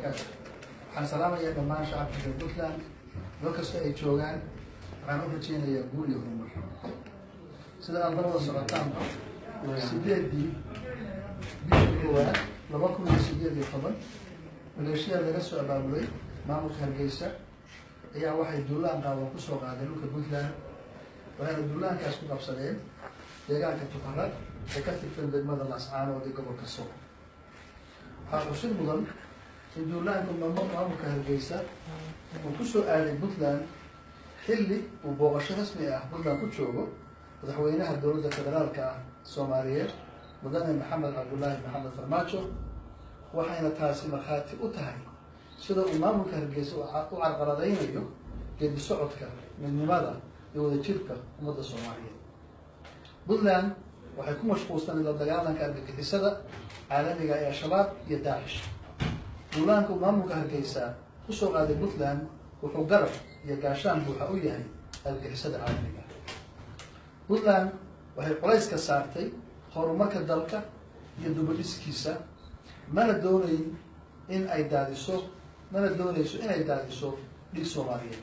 wabarakaatu waxaan salaamayaa dhammaan shacabka reer puntland meel kasta ay joogaan waxaan u rajeynayaa guul iyo horumar sida aad labada socotaanba sideedii bishii koowaad laba kun iyo sideed iyo toban maleeshiya laga soo abaabulay maamulka hargeysa ayaa waxay duulaan qaawan kusoo qaadeen dhulka puntland waxayna duulaankaas ku qabsadeen deegaanka tukarad ee ka tirsan degmada laascaanood ee gobolka sool waxaa xusid mudan in duulaanka maamulka hargeysa uu kusoo aaday puntland xilli uu booqasho rasmi ah puntland ku joogo madaxweynaha dowladda federaalka ah soomaaliyeed mudane maxamed cabdullaahi maxamed farmaajo waxayna taasi markhaati u tahay sida uu maamulka hargeysa u carqaladaynayo geedi socodka midnimada iyo wadajirka ummadda soomaaliyeed puntland waxay ku mashquulsanay la dagaalanka argagixisada caalamiga ee al-shabaab iyo daacish duulaanka uu maamulka hargeysa kusoo qaaday puntland wuxuu garab iyo gaashaan buuxa u yahay argagixisada caalamiga puntland waxay culayska saartay horumarka dalka iyo dubadhiskiisa mana doonayn in ay daadiso mana doonayso inay daadiso dhig soomaaliyeed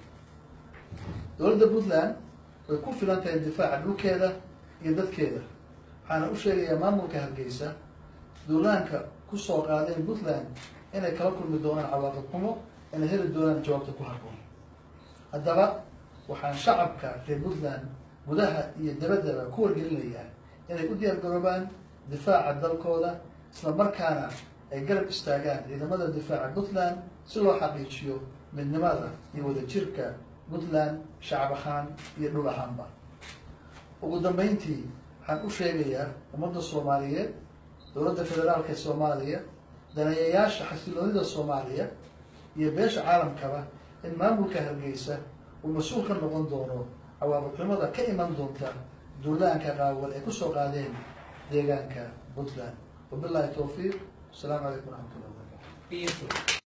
dowladda puntland way ku filan tahay difaaca dhulkeeda iyo dadkeeda waxaana u sheegayaa maamulka hargeysa duulaanka kusoo qaadeen puntland inay kala kulmi doonaan cawaaqib xumo inay heli doonaan jawaabta ku habboon haddaba waxaan shacabka reer puntland gudaha iyo dabaddaba ku wargelinayaa inay u diyaar garoobaan difaaca dalkooda isla markaana ay garab istaagaan ciidamada difaaca puntland si loo xaqiijiyo midnimada iyo wadajirka puntland shacab ahaan iyo dhul ahaanba ugu dambeyntii waxaan u sheegayaa ummadda soomaaliyeed dowladda federaalka ee soomaaliya daneeyayaasha xasiloonida soomaaliya iyo beesha caalamkaba in maamulka hargeysa uu mas-uul ka noqon doono cawaaqibxumada ka iman doonta duulaanka qaawan ay kusoo qaadeen deegaanka puntland wabillahi towfiiq asalaamu calaykum waraxmat ullah wabarakatu